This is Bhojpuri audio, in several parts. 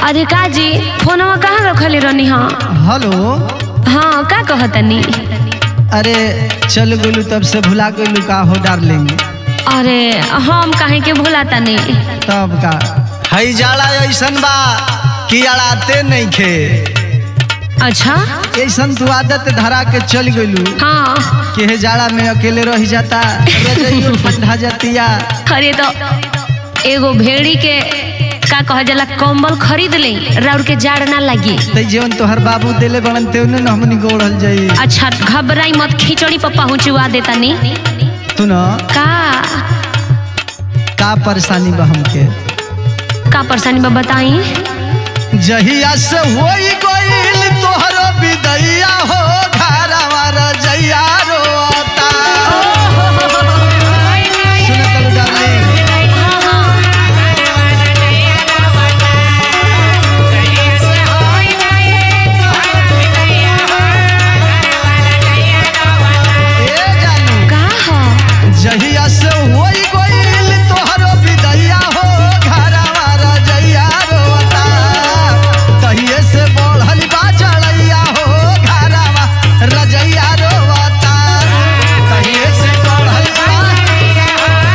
अरे काजी फोनवा कहाँ रखले रहनी हाँ हेलो हाँ का कहतनी अरे चल गेलू तब से भुला गेलू का हो डार्लिंग अरे हम काहे के भुलाता नहीं तब का हई जाड़ा ऐसन बा कि अड़ाते नहीं खे अच्छा ऐसन तू आदत धरा के चल गेलू हाँ कि हे जाड़ा में अकेले रह जाता रजाइयो ठंडा जातिया अरे तो एगो भेड़ी के का कह जाला कंबल खरीद ले राउर के जाड़ ना लगी ते जीवन तोहर बाबू देले बनन ते न हमनी गोड़ल जाई अच्छा घबराई मत खिचड़ी पर पहुँचवा देता नी तू न का का परेशानी बा हमके का परेशानी बा बताई जहिया से होई गइल तोहरो विदैया हो घरवा रजैया रोता सुनत लो डार्लिंग ए जानू का ह जहिया से होई गइल तोहरो विदैया हो घरवा रजैया रोता तहिए से बढ़ल बा चढ़ैया हो घरवा रजैया रोता तहिए से बढ़ल बा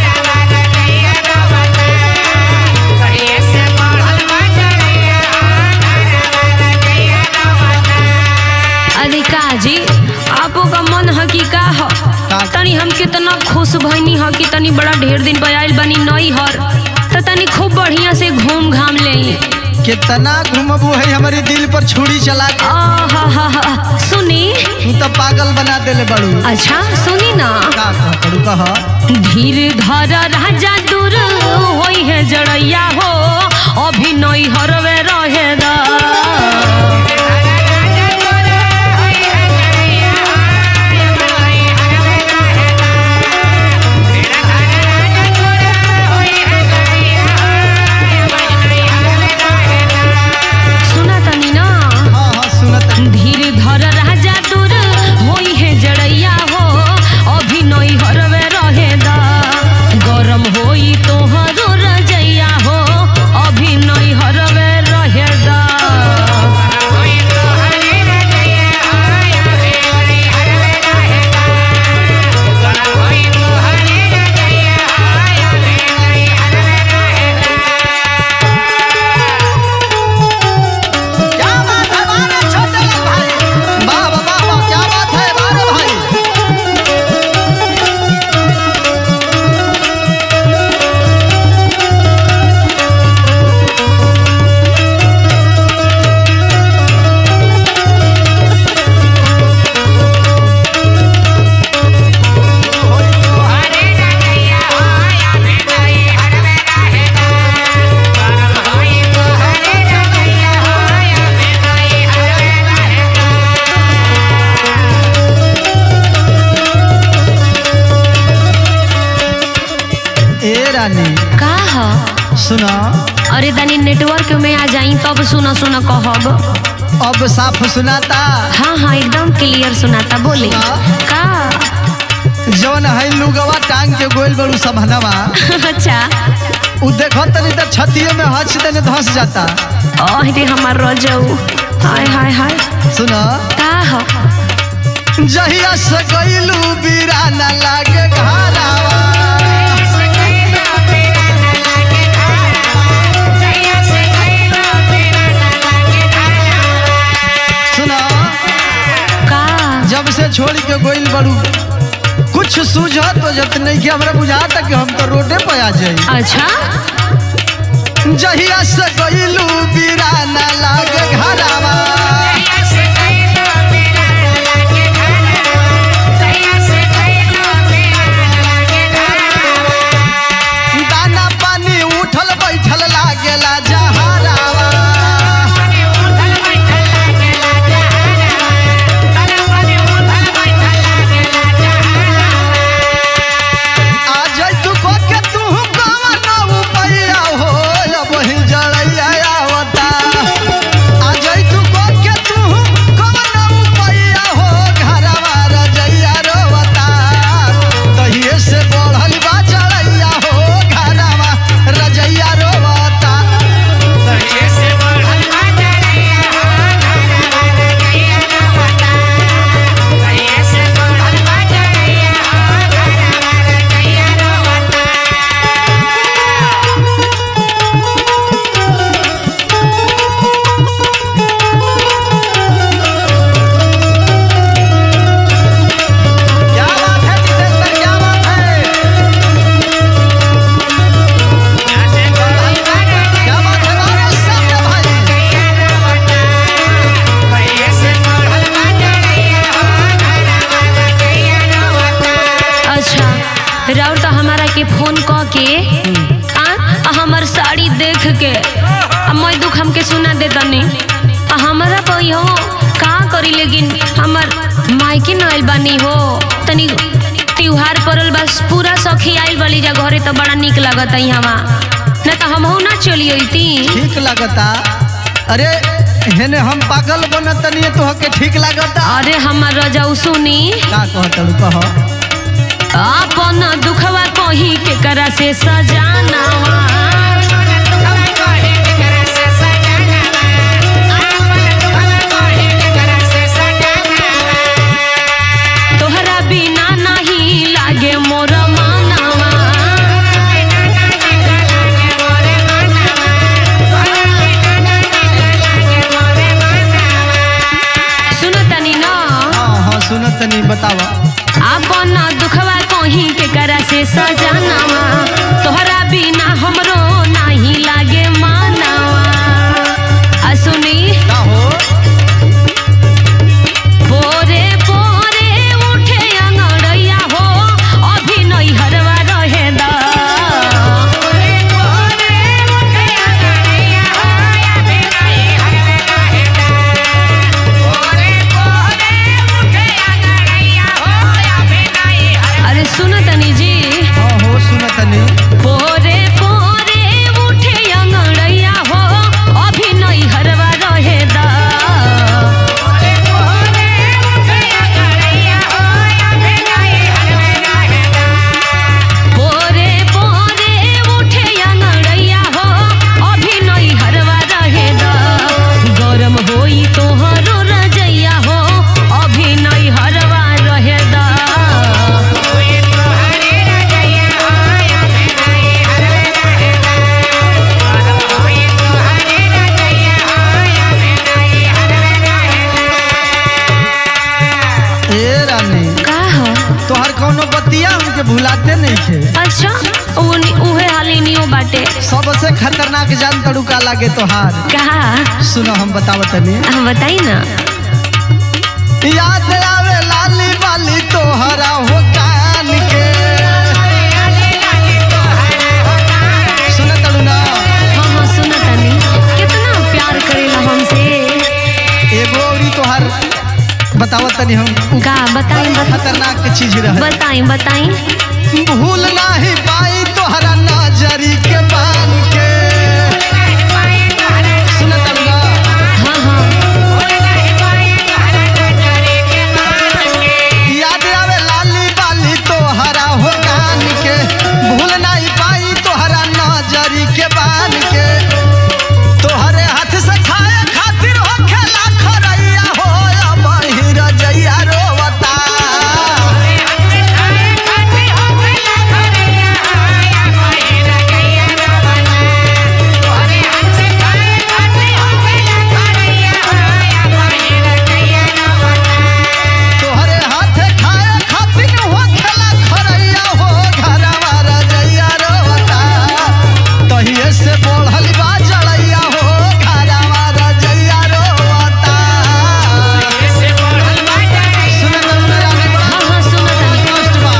अरे काजी आपो का मन ह कि का ह का? तनी हम कितना खुश भइनी ह कि तनी बड़ा ढेर दिन पे आइल बनी नई हर तो तनी खूब बढ़िया से घूम घाम ले कितना घूमबू है हमारी दिल पर छुरी चला के आहा सुनी तू तो पागल बना देले बड़ू अच्छा सुनी ना का कह करू कह धीर धर राजा दूर होई है जड़ैया हो अभी नई हरवे रहे दा सुना तनी ना हाँ हाँ सुनत धीर धर राजा दूर होई है जड़ैया हो अभी नई हरवे रहे दा गरम होई तोहरो रजैया हो अभी नई हरवे रहे दा क्या बात है बारे छोटे भाई वाह वाह वाह वाह, क्या बात है बारे भाई ए रानी का ह सुना अरे तनी नेटवर्क में आ जाई तब सुना सुना कहब अब साफ सुनाता हाँ हाँ एकदम क्लियर सुनाता बोले का जवन है लुगवा टांग के गोल बड़ू सबहनवा अच्छा उ देखो तनी त छतिये में हच देने धस जाता अरे हमार रजऊ हाय हाय हाय सुना का ह जहिया से गइलू बीराना लागे घरावा सुना का जब से छोड़ के गोइल बड़ू कुछ सूझत तो जत नहीं कि हमरा बुझाता कि हम तो रोडे पे आ जाई अच्छा जहिया से गइलू बीराना लागे घरावा दाना पानी उठल बैठल लागेला जहरावा आ जाई तू को के तू कवन उपैया हो अब ही जड़ैया आवता आ जाई तू को के तू राउर तो हमारा के फोन क के आ आ हमर साड़ी देख के आ मैं दुख हमके सुना दे तनी आ हमारा कोई हो का करी लेकिन हमर मायके न आइल बानी हो तनी त्योहार पड़ल बस पूरा सखी आइल बली जा घरे तो बड़ा निक लागत हवा न तो हमहू ना चली अइती ठीक लागता अरे हेने हम पागल बनत तनी तो के ठीक लागता अरे हमर रजाऊ सुनी का कहतलू कह अपन दुखवा कही के करा से सजानावा तोहरा बिना नहीं लागे मोर मानवा सुनो तनी ना हाँ हाँ सुनत तनी बतावा अपन दुखवा कहीं के करा से सजानावा तोहरा बिना हमरो नहीं लागे मानवा आ सुनी का हो पोरे पोरे उठे अंगड़ैया हो अभी नहीं हरवा रहे दा अरे सुनो तनी जी हाँ हो सुनत तनी पोरे पोरे उठे अंगड़ैया हो अभी नहीं हरवा रहे दा पोरे पोरे उठे अंगड़ैया हो अभी नहीं हरवा रहे दा गरम होई तोहरो रजैया हो अभी नहीं हरवा रहे दा ए रानी का हो तोहर कौनो बतिया हमके भुलाते नहीं थे अच्छा उनी उहे हाली नियो बाटे सबसे खतरनाक जान तड़ुका लागे तोहार कहा सुनो हम बतावत तनी हम बताई ना याद आवे लाली बाली तोहरा हो कान के सुनत तड़ू ना हाँ हाँ सुना तनी कितना प्यार करेला हमसे एगो औरी तोहार बतावत तनी हम का बताई बत, खतरनाक के चीज रहे बताई बताई भूल नाही पाई तोहरा नजरी के बान के सुनत तड़ू ना हाँ हाँ याद आवे लाली बाली तोहरा हो कान के भूल नहीं पाई तोहरा नजरी के बान के तोहरे हाथ से खाए खातिर हो खेला खरैया हो बहिर जइया रोवता तोहरे हाथ खाए खातिर हो खेला खरैया हो घरवा रजैया रोवता तहिए से बढ़ल बा जड़ैया हो घरवा रजैया रोवता सुनत मेरा ने बड़ा हाँ हाँ सुना तनी कष्ट बा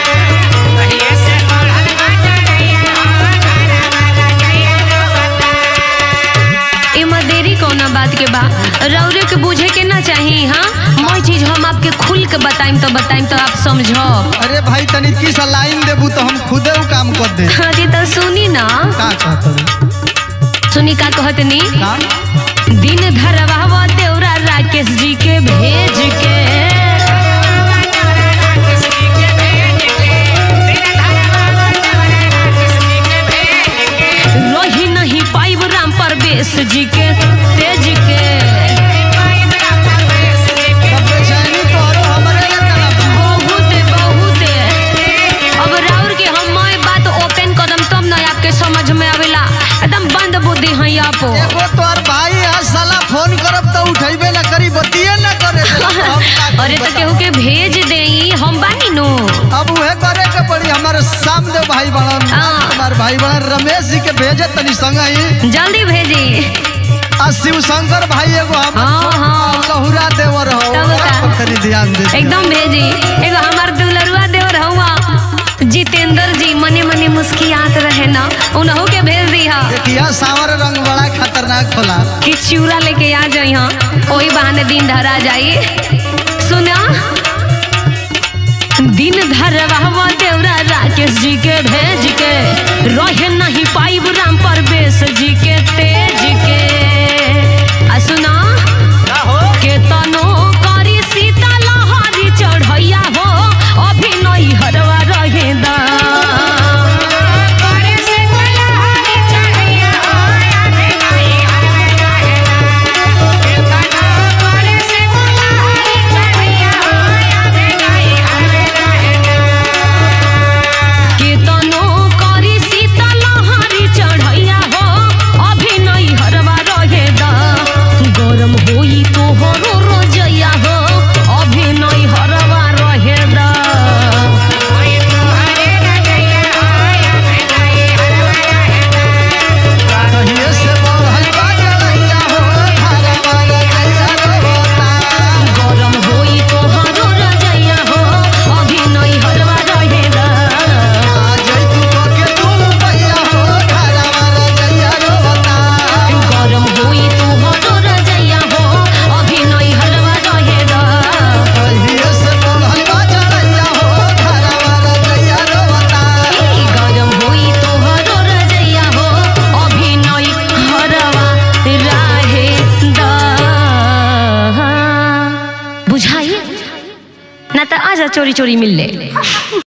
इमा देरी कौना बात के बा रौरे के बुझे के ना चाही हाँ मैं चीज हम आपके खुल के बताइम तो बताइम तो आप समझो अरे भाई तनी की सा लाइन देबू तो हम खुदे उ काम कर दे अरे तो सुनी ना का कहत सुनी का कहतनी का दिन धरवा देवरा राकेश जी के भेज के रही नहीं पाइब राम परवेश जी के तेज के तब बेचैनी तोरो हमरे ले तना बा बहुत बहुत अब राउर के हम मैं बात ओपन कदम तब ना आपके समझ में आवेला एकदम बंद बुद्धि है आप एगो तोर भाई है साला फोन करब तो उठैबे ना करी बतिये ना करे देला, तो हम का करी अरे तो बताओ? केहू के भेज देई हम बानी नु अब उहे करे के पड़ी हमारे सामने भाई बड़न हाँ। हमार भाई बड़न रमेश जी के भेजे तनी संग ही जल्दी भेजी आ शिव शंकर भाई एगो हम हाँ, हाँ। लहुरा देवर हो तब का? तनी ध्यान दे एकदम भेजी एगो हमार दुलरुआ देवर हुआ जीते होला कि चूड़ा लेके आ जाई हाँ वही बहाने दिन धरा जाई सुना दिन धरवा देवरा राकेश जी के भेज के रहे नहीं पाइब राम परवेश जी के तेज के आ सुना के तनो करी सीता लहरी चढ़ैया हो अभी नहीं हरवा रहे दा के तनो करी सीता लहरी चढ़ैया हो अभी नहीं हरवा रहे दा गरम होई तो हरो रोजैया हो अभी नहीं हरवा रहे दा कहिए से बढ़ल बा जड़ैया हो घरवा रजैया रोता गरम होई तो हरो रोजैया हो अभी नहीं हरवा रहे दा आ जई तू के तू भैया हो घरवा रजैया रोता गरम होई तो हरो रोजैया हो अभी नहीं हरवा रहे दा कहिए से बढ़ल बा जड़ैया हो घरवा रजैया रोता गरम होई तो हरो रजैया हो अभी नई हरवा राहे दा बुझाई ना तो आजा चोरी चोरी मिल ले